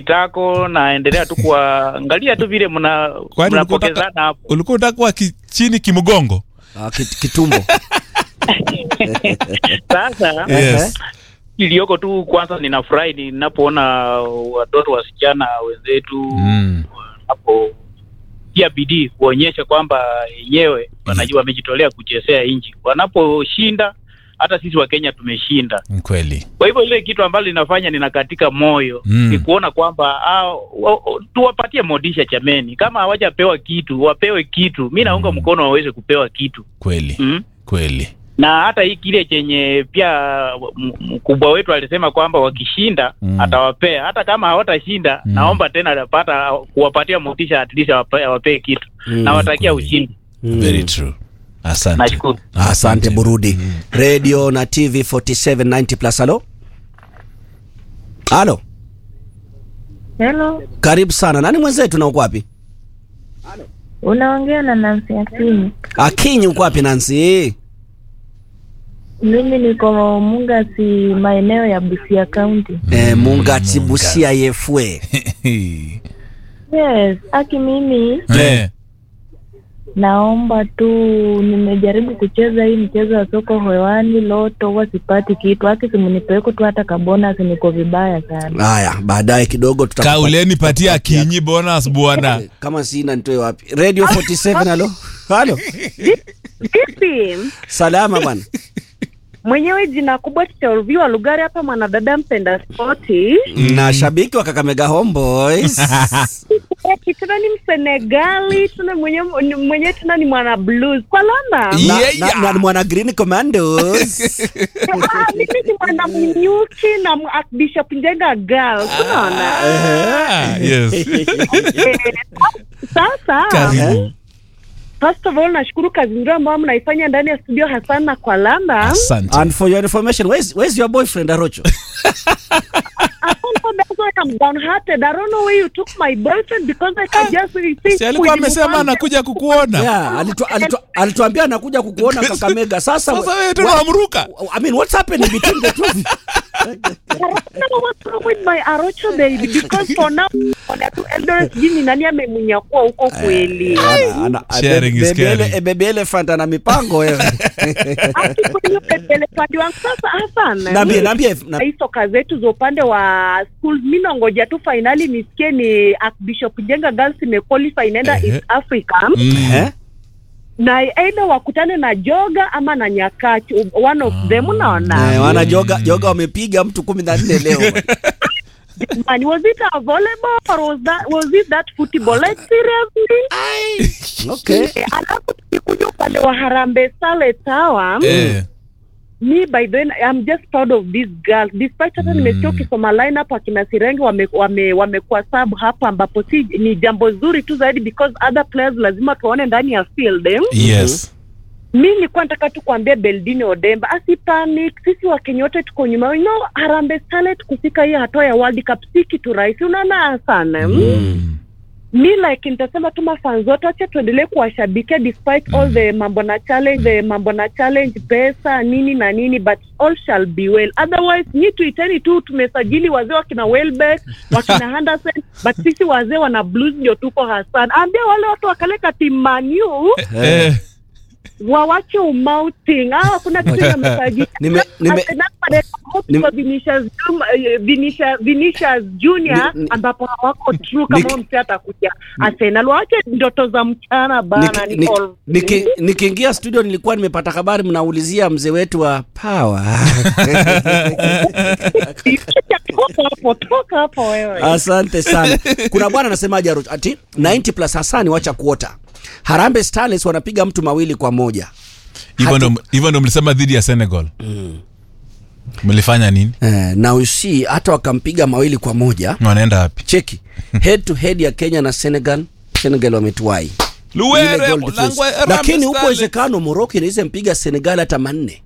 kitako naendelea tu kuangalia tu vile mna Kwani ulikuwa mnapokezana unataka- hapo. ulikuwa utakuwa ki, chini kimgongo Ah, kit- kitumbo Sasa yes. iliyoko tu, kwanza ninafurahi ninapoona watoto wasichana wenzetu mm. hapo pia bidii kuonyesha kwamba yenyewe wanajua wamejitolea kuchezea nchi. Wanaposhinda hata sisi wa Kenya tumeshinda. Ni kweli Kwa hivyo ile kitu ambalo linafanya ninakatika moyo Mm. ni kuona kwamba ah, wa- wa- tuwapatie modisha chameni, kama hawajapewa kitu wapewe kitu. Mi naunga Mm. mkono waweze kupewa kitu kweli mm. kweli na hata hii kile chenye pia m- mkubwa wetu alisema kwamba wakishinda Mm. atawapea, hata kama hawatashinda Mm. naomba tena atapata kuwapatia motisha, at least awape- awapee kitu Mm. nawatakia kweli. ushindi. very true asante Nashukuru. asante burudi radio na tv 4790 plus halo halo Hello, karibu sana nani mwenzetu na uko wapi unaongea na Nancy Akinyi. akinyi uko wapi nansi Mimi niko Mungasi, maeneo ya Busia County. eh, mungati busia yefwe Yes, aki mimi Eh, naomba tu, nimejaribu kucheza hii mchezo wa soko hewani loto, huwa sipati kitu. Aki simunipeko tu hata kabonasi, niko vibaya sana. haya baadaye kidogo tutakupa- kauleni patia kinyi bonus bwana kama sina nitoe wapi radio 47 halo halo Vipi? salama bwana Mwenyewe jina kubwa tutaulviwa Lugari hapa, mwanadada mpenda spoti na shabiki wa kakamega homeboys Eti tena ni Msenegali, tena mwenyewe mwenyewe tena ni mwana blues kwa landa Yeah. na, Yeah, na, yeah. na, na mwana green commandos Ah, mimi ni mwana mnyuki na m- ak- Bishop Njenga girl, unaona Ah, yes. Eh, sasa karibu first of all nashukuru kazi nzuri ambayo mnaifanya ndani ya studio hasa na kwa landa asante and for your information where's, where's your boyfriend arocho That's why I'm downhearted. I don't know where you took my boyfriend because I can just see si alikuwa amesema anakuja kukuona yeah, alitu, alitu, alituambia anakuja kukuona kakamega sasa sasa wewe tena what- wamruka I mean, what's happening between the two of you? I don't know what's wrong with my Arocho baby because for now ona tu Eldoret jini nani amemunyakua huko kweli. Ana- ana- Sharing is baby ele- caring. eh, baby elephant ana mipango wewe Ati kweli upendele pande wangu sasa Hassan. Naambie, naambie, na- hii soka zetu za upande wa schools mimi naongoja tu finali nisikie ni Archbishop Jenga Girls imequalify inaenda Ehe. East Africa Mm. Eh? na either wakutane na Joga ama na Nyakach one of them unaona. Eh, wana joga joga wamepiga mtu kumi na nne leo Man, was it a volleyball or was that was it that football? Like seriously? okay Eh, Alafu tukikuja upande wa Harambee Starlets hawa Eh, mi by the way I'm just proud of these girls despite hata Mm. nimesikia ukisoma lineup akina Sirengi wamekuwa wame, wamekuwa sub hapa ambapo si ni jambo zuri tu zaidi because other players lazima tuwaone ndani ya field eh? yes mi nilikuwa nataka tu kuambia Beldini Odemba asipanic, sisi Wakenya wote tuko nyuma. You know, Harambee Starlet kufika hii hatua ya World Cup si kitu rahisi, unaona sana Mm. mi like nitasema tu mafans wote wacha tuendelee kuwashabikia despite all the mambo na challenge the mambo na challenge pesa nini na nini but all shall be well otherwise nyi tuiteni tu tumesajili wazee wakina Welbeck wakina Henderson but sisi wazee wana blues ndio tuko Hassan ambia wale watu wakaleka timu Man U Eh, wawache umouting ah kuna kitu yamesajili Nime- nime- nime- Vinicius Jum- eh, Vinicius- Vinicius Junior Ni- ni- ambapo hawako true kama Niki- huyo msee atakuja Arsenal wache ndoto za mchana bana Niki- ni niki- all- niki- nikiingia studio nilikuwa nimepata habari mnaulizia mzee wetu wa power toka hapo toka hapo wewe asante sana kuna bwana anasemaje Aroch? ati 90 plus hasani wacha kuota harambe starlets wanapiga mtu mawili kwa moja hivyo ndo- hivyo ndo mlisema dhidi ya senegal mlifanya nini eh, na usi hata wakampiga mawili kwa moja wanaenda wapi cheki head to head ya kenya na senegal senegal wametuwai Ile luwere goal difference. Langwa- Harambee lakini upo Starlets. uwezekano moroko inaweza mpiga senegal hata manne